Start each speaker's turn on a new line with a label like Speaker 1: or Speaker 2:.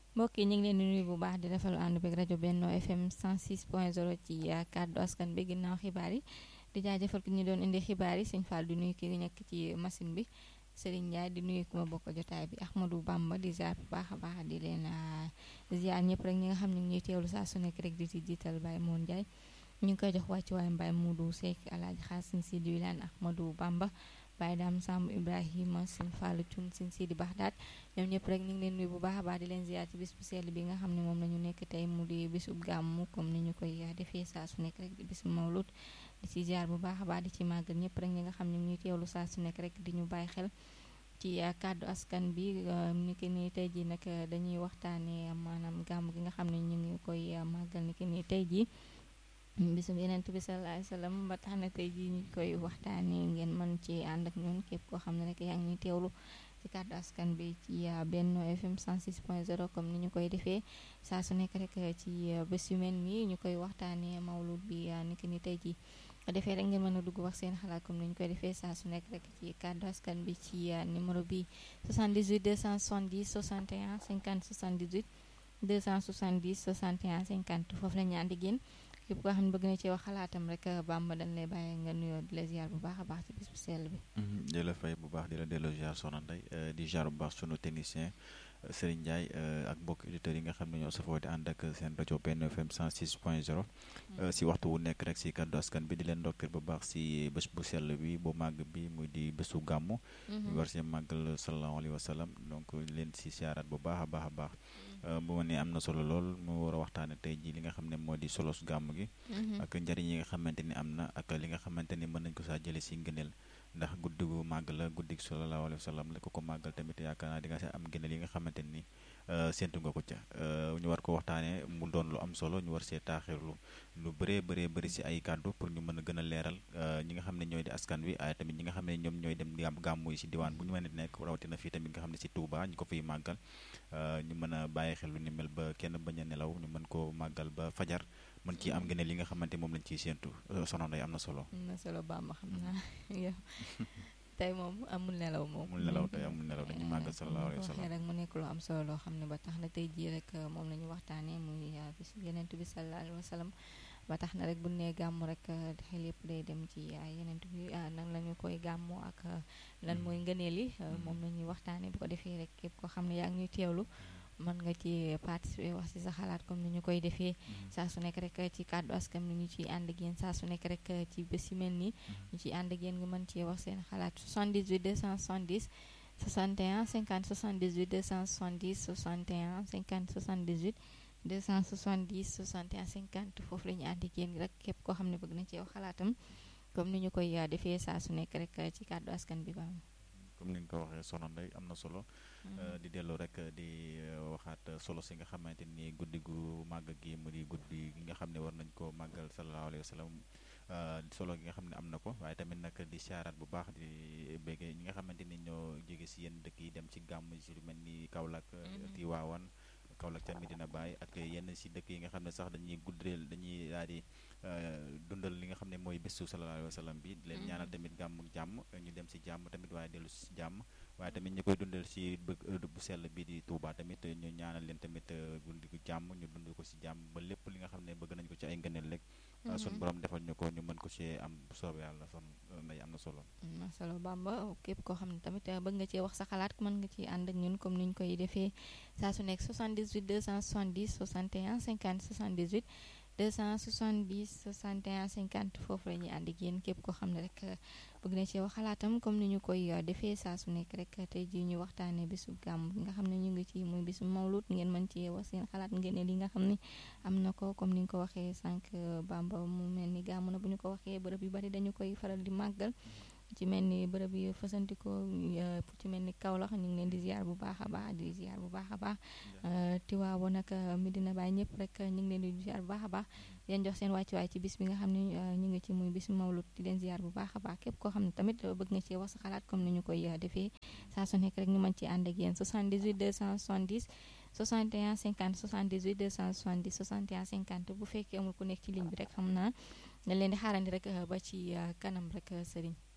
Speaker 1: mbokk yi ñu ngi leen di nuyu bu baax di rafetlu ànd beeg rajo Benno FM 106.0 ci kàddu askan bi ginnaaw xibaar yi di jaajëfal ki ñu doon indi xibaar yi sëñ Fall di nuyu ki nekk ci machine bi Serigne Ndiaye di nuyu ku ma bokk jotaay bi Ahmadou Bamba di ziar bu baax a baax di leen ziar ñëpp rek ñi nga xam ne ñuy teewlu saa su nekk rek di ci jiital Baye Moon Ndiaye ñu ngi koy jox wàccu waaye Mbaye Moudou Seck Alaaji Xaasin si di wilaan Ahmadou Bamba Baye Dame Samb Ibrahima Sëñ Fallu Cun Sëñ Sidi Baxdaat ñoom ñëpp rek ñu ngi leen nuyu bu baax a baax di leen ziar ci bis bu sell bi nga xam ne moom la ñu nekk tey mu di bisub gàmmu comme ni ñu koy defee saa su nekk rek di bisu mawlud di ci ziar bu baax a baax di ci màggal ñëpp rek ñi nga xam ne ñuy teewlu saa su nekk rek di ñu bàyyi xel ci kàddu askan bi ni ki ni tey ji nag dañuy waxtaane maanaam gàmm gi nga xam ne ñu ngi koy màggal ni ki ni tey ji bisum yeneen bi sallallahu alayhi wasallam ba tax na tey jii ñu koy waxtaanee ngeen mën ci ànd ak ñun képp koo xam ne rek yaa ngi ñuy teewlu ci kàddu askan bi ci Benno FM 106.0 comme ni ñu koy defee saa su nekk rek ci bés yu mel nii ñu koy waxtaanee mawlud bi ni ki ni tey jii defee rek ngeen mën a dugg wax seen xalaat comme ni ñu koy defee saa su nekk rek ci kàddu askan bi ci numéro bi 78 270 61 50 78 270 61 50 foofu la ñu ànd ak yéen képp koo xam ne bëgg na ci wax xalaatam rek Bamba dañ lay bàyyi nga nuyoo di la ziar bu baax a baax ci bis bu sell bi.
Speaker 2: di la fay bu baax di la delloo ziar soxna Ndeye di ziar bu baax sunu technicien Serigne Ndiaye ak mbokk auditeurs yi nga xam ne ñoo safoo di ànd ak seen rajo Benno FM 106.0. si waxtu wu nekk rek si kàddu askan bi di leen ndokkeel bu baax si bés bu sell bi bu màgg bi muy di bésu gàmmu. ñu war si màggal sallallahu alayhi wa sallam donc leen si ziaraat bu baax a baax a baax. bu ma nee am na solo lool mu war a waxtaane tey jii li nga xam ne moo di solos gàmm gi ak njariñ yi nga xamante ni am na ak li nga xamante ni mën nañ ko saa jële si ngëneel ndax guddi gu màgg la guddi gi sallallahu alayhi wa sallam la ko ko màggal tamit yaakaar naa di nga si am ngëneel yi nga xamante ni séntu nga ko ca ñu war ko waxtaanee mu doon lu am solo ñu war see taaxirlu lu bëree bëree bëri si ay kàddu pour ñu mën a gën a leeral ñi nga xam ne ñooy di askan wi ay tamit ñi nga xam ne ñoom ñooy dem gàmmu yi si diwaan bu ñu mën a nekk rawatina fii tamit nga xam ne si Touba ñu ko fiy màggal ñu mën a bàyyi xel lu ni mel ba kenn bañ a nelaw ñu mën koo màggal ba fajar mën ci am ngeen li nga xamante moom lañ ciy séentu soxna Ndeye am na solo.
Speaker 1: am na solo Bamba xam naa yow tey moom amul nelaw moom.
Speaker 2: amul nelaw tey amul nelaw dañuy màggal sallallahu alayhi wa sallam
Speaker 1: rek mu nekk lu am solo loo xam ne ba tax na tey jii rek moom la ñu waxtaanee muy bis yeneen bi sallallahu alayhi wa sallam ba tax na rek bu nee gàmmu rek xel yëpp day dem ci yeneen bi nan la ñu koy gàmmu ak lan mooy ngëneel yi moom la ñuy waxtaanee bu ko defee rek képp koo xam ne yaa ngi ñuy teewlu. mën nga ci participer wax ci sa xalaat comme ni ñu koy defee saa su nekk rek ci kàddu askan ni ñu ciy ànd ak yéen saa su nekk rek ci bés yu mel nii ñu ciy ànd ak yéen nga mën cee wax seen xalaat 78 270 61 50 78 270 61 50 78 270 61 50 foofu la ñu ànd ak yéen rek képp koo xam ne bëgg na cee wax xalaatam comme ni ñu koy defee saa su nekk rek ci kàddu askan bi baam
Speaker 2: comme ni nga ko waxee soxna Ndeye am na solo di delloo rek di waxaat solo si nga xamante ni guddi gu màgg gi mu di guddi gi nga xam ne war nañ ko màggal sallallahu alayhi wa sallam solo gi nga xam ne am na ko waaye tamit nag di siyaaraat bu baax di béggee ñi nga xamante ni ñoo jóge si yenn dëkk yi dem ci gàmm si lu mel ni Kaolack Tiwaawan Kaolack ca Medina Baye ak yenn si dëkk yi nga xam ne sax dañuy guddeel dañuy daal di dundal li nga xam ne mooy bésu sallallahu alayhi wa sallam bi di leen ñaanal tamit gàmm jàmm ñu dem si jàmm tamit waaye dellu si jàmm waaye tamit ñu koy dundal si bëgg bu sell bi di Touba tamit ñu ñaanal leen tamit gundi gu jàmm ñu dund ko si jàmm ba lépp li nga xam ne bëgg nañ ko ci ay ngëneel rek suñu borom defal ñu ko ñu mën ko ci am bu soobee yàlla son nday am na solo
Speaker 1: am na solo Bamba képp koo xam ne tamit bëgg nga cee wax sa xalaat mën nga ci ànd ak ñun comme ni ñu koy defee saa su nekk 78 270 61 50 78 270 61 50 foofu la ñuy ànd ak yéen képp koo xam ne rek bëgg na cee wax xalaatam comme ni ñu koy defee saa su nekk rek tey jii ñu waxtaanee bisu gàmm bi nga xam ne ñu ngi ci muy bisu mawlud ngeen mën cee wax seen xalaat ngeen li nga xam ne am na ko comme ni nga ko waxee sànq Bamba mu mel ni gàmm na bu ñu ko waxee bërëb yu bari dañu koy faral di màggal ci mel ni bërëb yi fasantikoo ci mel ni Kaolack ñu ngi leen di ziar bu baax a baax di ziar bu baax a baax Tiwaawoon ak Medina Baye ñëpp rek ñu ngi leen di ziar bu baax a baax di leen jox seen wàccuwaay ci bis bi nga xam ne ñu ngi ci muy bis mawlud di leen ziar bu baax a baax képp koo xam ne tamit bëgg nga ci wax sa xalaat comme ni ñu koy defee saa su nekk rek ñu mën ci ànd ak yéen 78 270 61 50 78 270 61 50 bu fekkee amul ku nekk ci ligne bi rek xam naa dañ leen di xaarandi rek ba ci kanam rek sëriñ